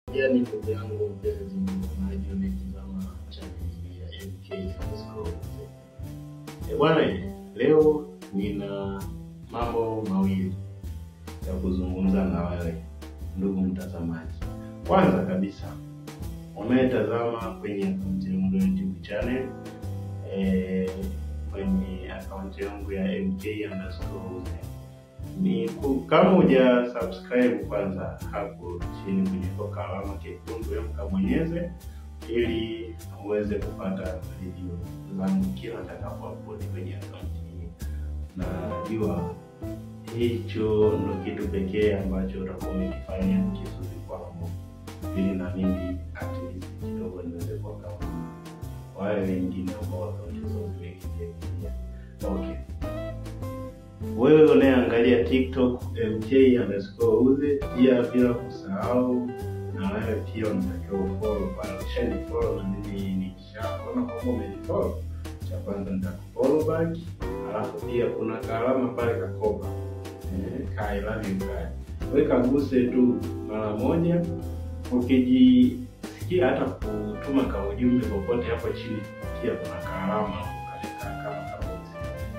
Yani ndugu yangu mpenzi mtazamaji, unaitazama chaneli ya MK Underscore. Eh, bwana, eh, leo nina mambo mawili ya kuzungumza na wewe ndugu mtazamaji. Kwanza kabisa, unayetazama kwenye akaunti yangu ya YouTube channel eh, kwenye akaunti yangu ya MK Underscore ni ku- kama huja subscribe kwanza hapo chini kwenye toka alama kekundu ya mkabonyeze ili uweze kupata video zangu kila nitakapo upload kwenye akaunti hii. Najua hicho ndo kitu pekee ambacho utakuwa umekifanya kizuri kwangu, ili na mimi at least kidogo niweze kuwa kama wale wengine ambao akaunti zao zimekimbia. Okay. Wewe unayeangalia TikTok MK underscore uze, pia bila kusahau na wewe pia unatakiwa ufollow pale. Ukishanifollow na mimi nikishaona kwamba umenifollow, cha kwanza nitakufollow back, alafu pia kuna kaalama pale kakopa eh, ka I love you ka weka guse tu mara moja, ukijisikia hata kutuma ka ujumbe popote hapo chini, pia kuna kaalama ukaleka kama kaboksi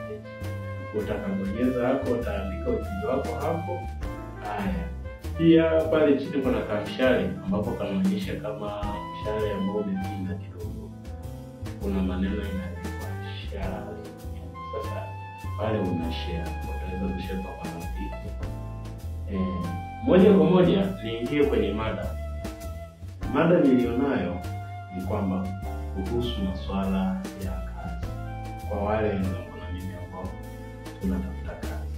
utakabonyeza hapo, utaandika ujumbe wako hapo. Haya, pia pale chini kuna kamshale ambapo kanaonyesha kama mshale ambao umepinda kidogo, kuna maneno imeandikwa share. Sasa pale una share, utaweza kushare kwa marafiki. Eh, moja kwa moja niingie kwenye mada. Mada nilionayo ni kwamba kuhusu masuala ya kazi kwa wale wenzangu na mimi ambao tunatafuta kazi.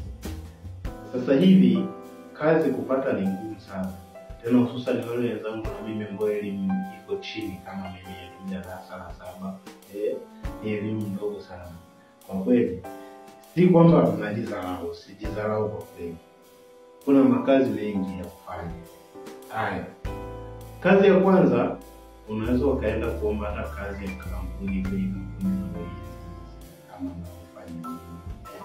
Sasa hivi kazi kupata ni ngumu sana, tena hususan wale wenzangu na mimi ambao elimu iko chini kama mimi, elimu darasa la saba, eh, ni elimu ndogo sana kwa kweli. Si kwamba najidharau, sijidharau kwa kweli, kuna makazi mengi ya kufanya. Haya, kazi ya kwanza unaweza ukaenda kuomba hata kazi ya kampuni kwenye kampuni za ulinzi kama unavyofanya mimi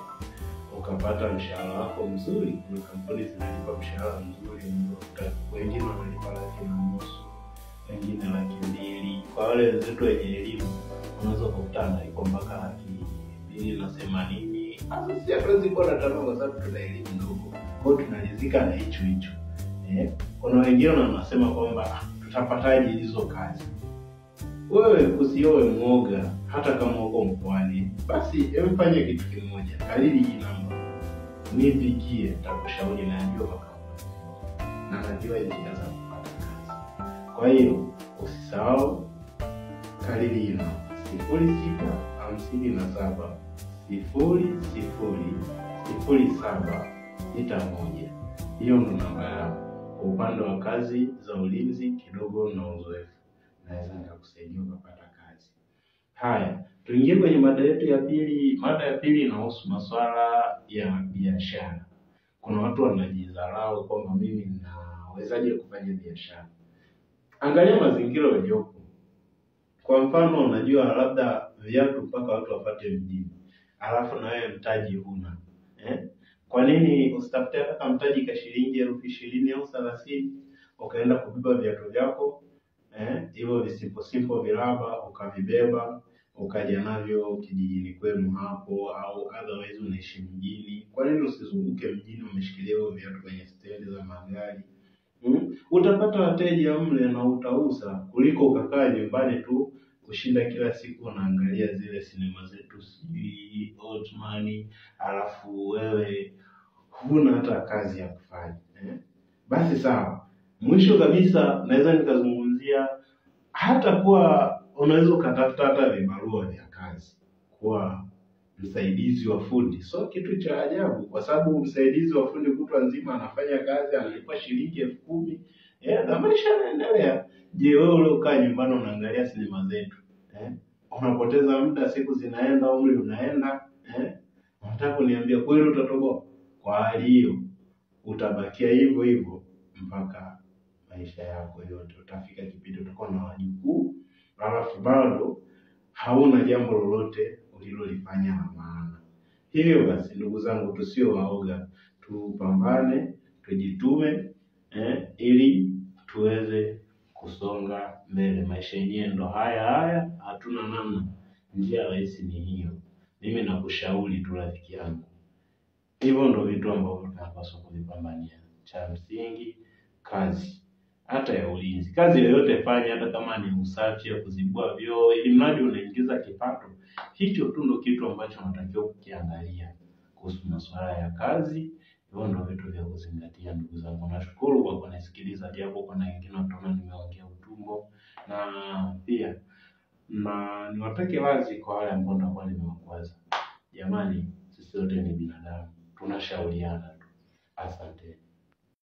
ukapata mshahara wako mzuri. Kuna kampuni zinalipa mshahara mzuri mno, wengine wanalipa laki na nusu, wengine laki mbili. Kwa wale wenzetu wenye elimu, unaweza kukuta analipwa mpaka laki mbili na themanini. Sasa si hatuwezi kuwa na tamaa, kwa sababu tuna elimu ndogo, kwa hiyo tunalizika na hicho hicho. Eh, kuna wengine wanasema kwamba "Ah, tutapataje hizo kazi? Wewe usiowe mwoga, hata kama uko mkoani, basi emfanye kitu kimoja, kariri hii namba, nipigie, takushauri. Najua makampuni na najua njia za kupata kazi. Kwa hiyo usisahau, kariri hii namba sifuri sita hamsini na saba sifuri sifuri sifuri saba sita moja. Hiyo ndo namba yao. Kwa upande wa kazi za ulinzi kidogo na uzoefu naweza nikakusaidia ukapata kazi. Haya, tuingie kwenye mada yetu ya pili. Mada ya pili inahusu masuala ya biashara. Kuna watu wanajidharau kwamba mimi nawezaje kufanya biashara. Angalia mazingira uliopo. Kwa mfano, unajua labda viatu mpaka watu wapate mjini, alafu na wewe mtaji huna eh? Kwa nini usitafute hata mtaji ka shilingi elfu ishirini au thelathini ukaenda kubeba viatu vyako eh, hivyo visipo sipo viraba ukavibeba ukaja navyo kijijini kwenu hapo, au otherwise unaishi mjini. Kwa nini usizunguke mjini umeshikilia hivyo viatu kwenye stendi za magari hmm? Utapata wateja mle na utauza kuliko ukakaa nyumbani tu kushinda kila siku unaangalia zile sinema zetu sijui Ottoman, alafu wewe huna hata kazi ya kufanya eh? Basi sawa. Mwisho kabisa naweza nikazungumzia hata kuwa unaweza ukatafuta hata vibarua vya kazi, kuwa msaidizi wa fundi. So kitu cha ajabu, kwa sababu msaidizi wa fundi kutwa nzima anafanya kazi, analipwa shilingi elfu kumi eh, na maisha yanaendelea. Je, wewe uliokaa nyumbani unaangalia sinema zetu eh? Unapoteza muda, siku zinaenda, umri unaenda eh? Unataka kuniambia kweli utatoboa? Kwa hali hiyo utabakia hivyo hivyo mpaka maisha yako yote. Utafika kipindi utakuwa na wajukuu, halafu bado hauna jambo lolote ulilolifanya la maana. Hivyo basi, ndugu zangu, tusio waoga, tupambane, tujitume eh, ili tuweze kusonga mbele. Maisha yenyewe ndo haya haya, hatuna namna, njia rahisi ni hiyo. Mimi nakushauri tu rafiki yangu, hivyo ndo vitu ambavyo tunapaswa kuvipambania. Cha msingi kazi, hata ya ulinzi, kazi yoyote fanya, hata kama ni usafi ya kuzibua vyoo, ili mradi unaingiza kipato. Hicho tu ndo kitu ambacho unatakiwa kukiangalia kuhusu masuala ya kazi. Hivyo ndo vitu vya kuzingatia, ndugu zangu. Nashukuru kwa kunisikiliza, japo kuna wengine wataona nimeongea utumbo, na pia na niwapeke wazi kwa wale ambao nitakuwa nimewakwaza. Jamani, sisi wote ni binadamu, tunashauriana tu. Asante.